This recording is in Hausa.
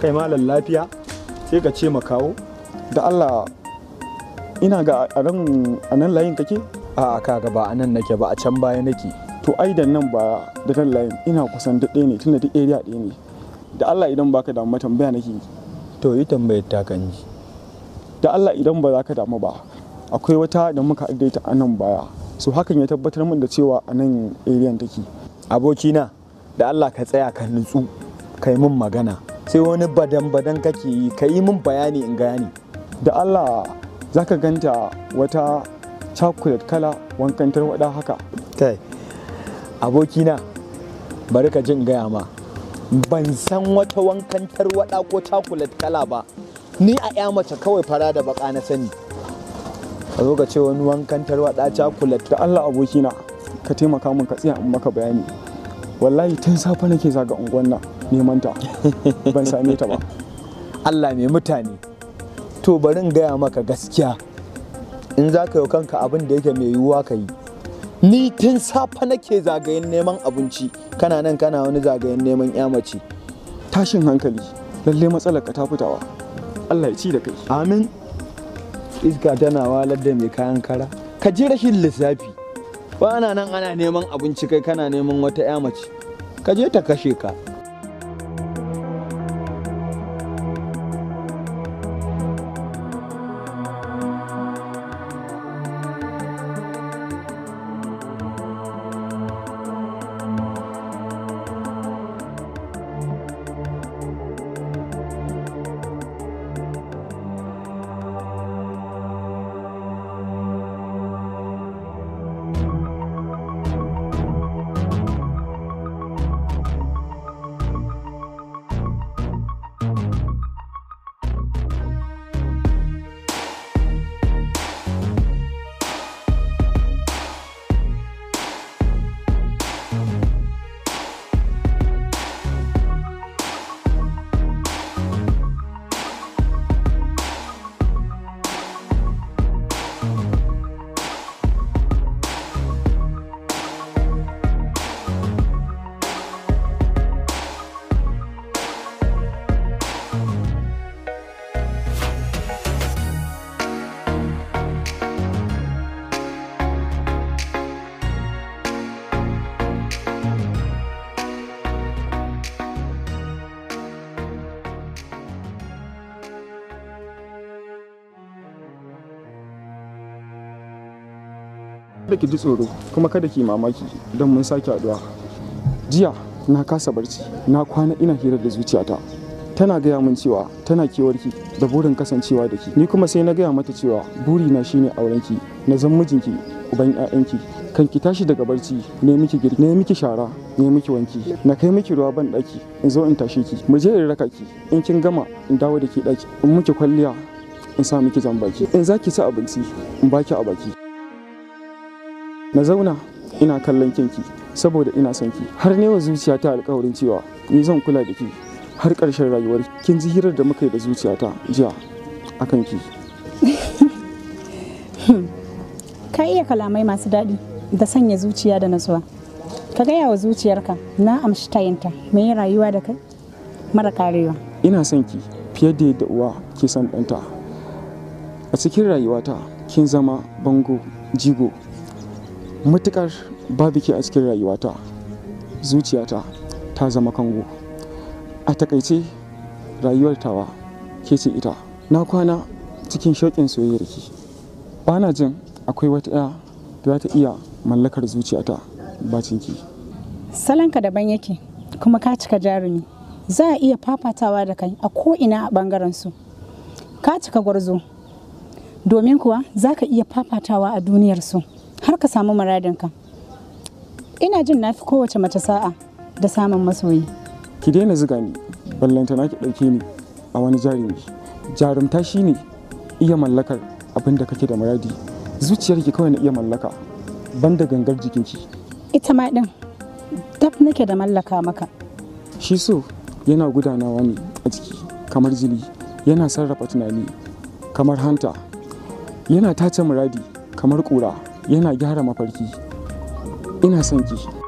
kai malam lafiya sai ka ce makawo da Allah ina ga a nan a nan layin kake a kaga ba a nan nake ba a can baya nake to ai da nan ba da nan layin ina kusan duk ɗaya ne tunda duk area ɗaya ne da Allah idan baka damu tambaya nake yi to yi tambayar ta kan ji da Allah idan ba za ka damu ba akwai wata da muka ta a nan baya so hakan ya tabbatar min da cewa a nan area take abokina da Allah ka tsaya ka nutsu ka yi min magana sai wani badan badan kake yi ka yi min bayani in gane da Allah za ka ganta wata chocolate kala wankan tarwada haka kai abokina bari ka jin gaya ma ban san wata wankan tarwada ko chocolate kala ba ni a ya mace kawai fara da baka na sani ka zo ka ce wani wankan tarwada chocolate da Allah abokina ka taimaka min ka tsaya in maka bayani wallahi tun safe nake zaga unguwan nan neman ta ban same ta ba Allah mai mutane to bari in gaya maka gaskiya in za ka yi kanka abin da yake mai yiwuwa ka yi ni tun safe nake zagayen neman abinci kana nan kana wani zagayen neman ya mace tashin hankali lalle matsalar ka ta fitawa Allah ya ci da kai amin iska tana walar da mai kayan kara ka ji rashin lissafi ba ana nan ana neman abinci kai kana neman wata ya mace ka je ta kashe ka kada ki ji tsoro kuma kada ki mamaki don mun sake haduwa jiya na kasa barci na kwana ina hira da zuciyata tana gaya min cewa tana kewarki da burin kasancewa da ki ni kuma sai na gaya mata cewa burina shine aurenki na zan mijinki uban 'ya'yanki kan ki tashi daga barci ne miki girki ne miki shara ne miki wanki na kai miki ruwa ban daki in zo in tashe ki mu je in raka ki in kin gama in dawo da ki daki in miki kwalliya in sa miki jan baki in za ki ci abinci in baki a baki na zauna ina kallon kinki saboda ina son ki har ne wa zuciyata alkawarin cewa ni zan kula da ki har ƙarshen rayuwar kin ji hirar da muka yi da zuciyata jiya akan ki ka iya kalamai masu daɗi da sanya zuciya da natsuwa ka gaya wa zuciyarka na amshi tayinta mai rayuwa da kai mara karewa ina son ki fiye da yadda uwa ke son ɗanta a cikin rayuwata kin zama bango jigo matukar babu ke a cikin rayuwata zuciyata ta zama kango a takaice rayuwar tawa ke ce ita na kwana cikin shauƙin soyayyar ki ba na jin akwai wata ɗaya da za ta iya mallakar zuciyata bacin ki salonka daban yake kuma ka cika jarumi za a iya fafatawa da kai a ko'ina a ɓangaren su ka cika gwarzo domin kuwa za ka iya fafatawa a duniyar su har ka samu muradinka ina jin na fi kowace mace sa'a da samun masoyi ki daina ziga ni ballanta na ki ɗauke ni a wani jarumi jarumta shine iya mallakar abin da kake da muradi zuciyarki kawai na iya mallaka banda gangar jikinki ita ma ɗin dab nake da mallaka maka shi so yana gudanawa ne a jiki kamar jini yana sarrafa tunani kamar hanta yana tace muradi kamar ƙura yana gyara mafarki ina son ki